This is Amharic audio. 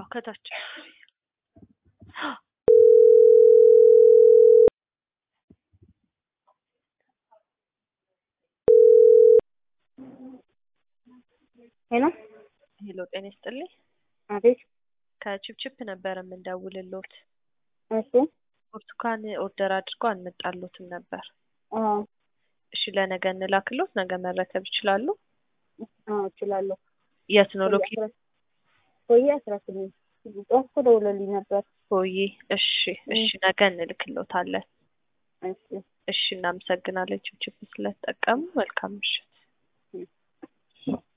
ከታች ሄሎ ሄሎ፣ ጤና ይስጥልኝ። አቤት። ከቺፕቺፕ ነበር የምንደውልሎት። እሺ። ብርቱካን ኦርደር አድርጎ አንመጣሎትም ነበር። አዎ እሺ፣ ለነገ እንላክሎት። ነገ መረከብ ይችላሉ? አዎ እችላለሁ። የት ነው ሎኬሽን? ቆየ አስራ ስምንት ጠዋት እኮ ደውለልኝ ነበር። ሆዬ። እሺ፣ እሺ፣ ነገ እንልክሎታለን። እሺ እሺ፣ እናመሰግናለን ቺፕቺፕ ስለተጠቀሙ። መልካም ምሽት።